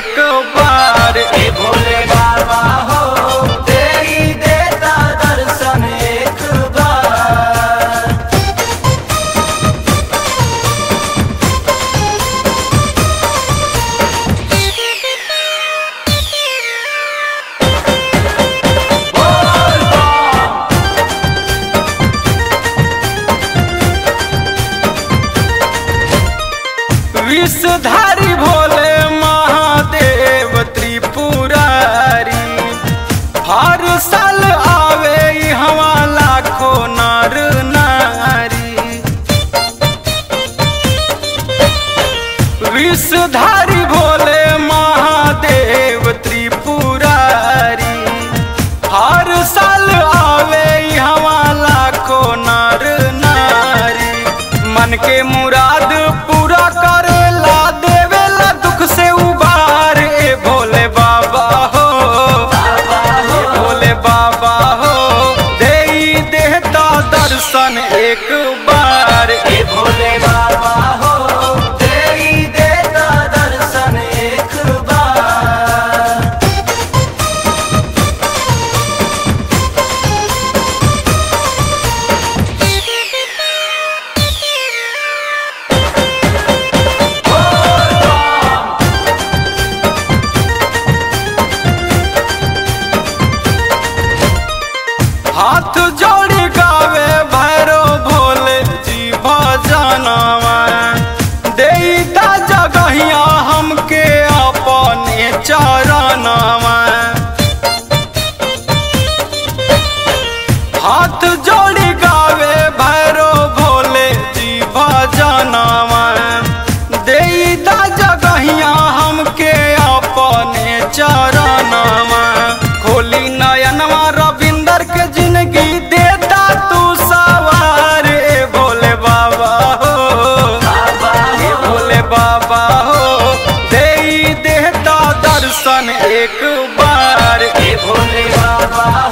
एक बार ए भोले बाबा हो तेरी देता दर्शन एक बार विषधारी भोले महादेव त्रिपुरारी हर साल आवे हवा लाखों नर नारी विषधारी भोले महादेव त्रिपुरारी हर साल आवे हवा लाखों नर नारी मन के मुराद पूरा करेला देवेला दुख से उबार ए भोले बाबा हो ए भोले बाबा हो दे देहता दर्शन एक बार ए भोले बाबा हो तेरी देता दर्शन एक बार हाथ जोड़ी गावे भैरो भोले जी भजनवा देता जगहिया हमके अपने चरणवा हाथ जोड़ी गावे भैरो भोले जी भजनवा देता जगहिया हमके अपने चरणवा खोली नयनवा रविंदर के जिंदगी देता तू सवार ए भोले बाबा हो ए भोले बाबा हो दे देता दर्शन एक बार ए भोले बाबा